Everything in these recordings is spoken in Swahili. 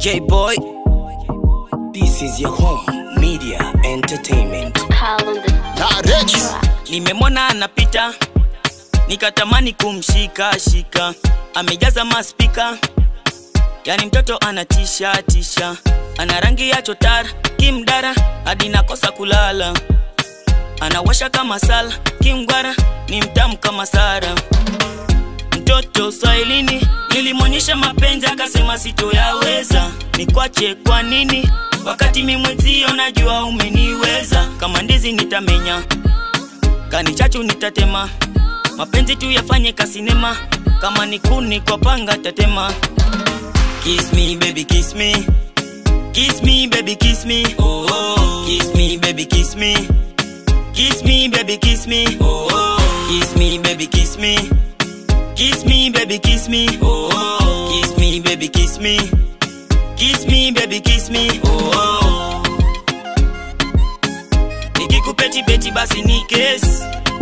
J Boy. This is your home media entertainment. Call on the track. nimemwona anapita nikatamani kumshika shika amejaza maspika yani mtoto anatisha tisha ana rangi ya chotara kimdara hadi nakosa kulala anawasha kama sala kimgwara ni mtamu kama sara mtoto swahilini nilimwonyesha mapenzi akasema sitoyaweza nikwache kwa nini wakati mimwezio najua umeniweza kama ndizi nitamenya kani chachu nitatema mapenzi tu yafanye kasinema kama ni kuni kwa panga tatema kiss me baby kiss me kiss me baby kiss me oh, oh. kiss me baby kiss me kiss me baby kiss me oh, oh. kiss me baby kiss me kiss me baby kiss me oh, oh. kiss me baby kiss me kiss me baby kiss me oh, oh. nikikupeti beti basi ni kesi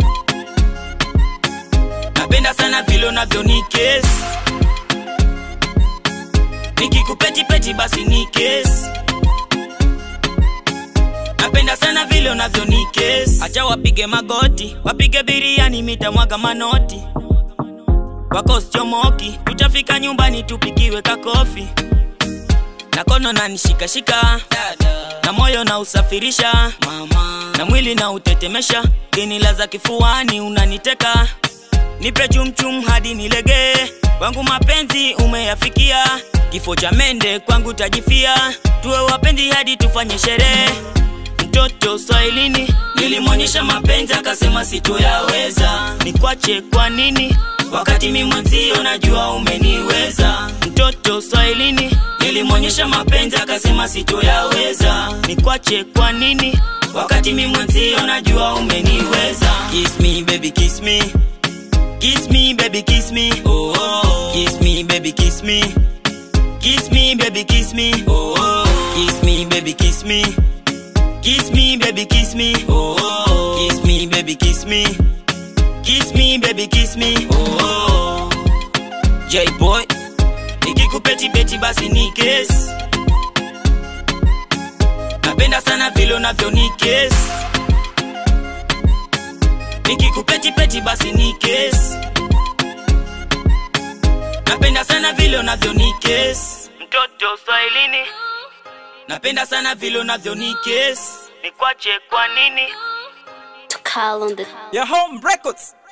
napenda sana vile unavyo ni kesi nikikupeti peti basi ni kesi napenda sana vile unavyo ni kesi acha wapige magoti wapige biriani mitamwaga manoti wakoschomoki tutafika nyumbani tupikiwe kakofi na kono na nishikashika na moyo na usafirisha Mama. na mwili na utetemesha genilaza kifuani unaniteka nipe chumchum hadi nilegee wangu mapenzi umeyafikia kifo cha mende kwangu tajifia tuwe wapenzi hadi tufanye sherehe mtoto swahilini nilimwonyesha mapenzi akasema sitoyaweza nikwache kwa nini wakati mi mwenzio najua umeniweza mtoto swahilini nilimwonyesha mapenzi akasema sitoyaweza nikwache kwa nini wakati mi mwenzio najua umeniweza kiss me baby kiss me kiss me baby kiss me oh, oh. kiss me baby kiss me kiss me baby kiss me oh, oh. kiss me baby kiss me Kiss me, baby, kiss me. Oh, oh. Kiss me, baby, kiss me. Kiss me, baby, kiss me. Oh, oh. J boy, nikikupeti beti basi ni kesi. Napenda sana vile unavyo ni kesi. Nikikupeti peti basi ni kesi. Napenda sana vile unavyo ni kesi. Mtoto Swahilini. Napenda sana vile unavyo ni kesi. Nikwache kwa nini? To call on the Your home records.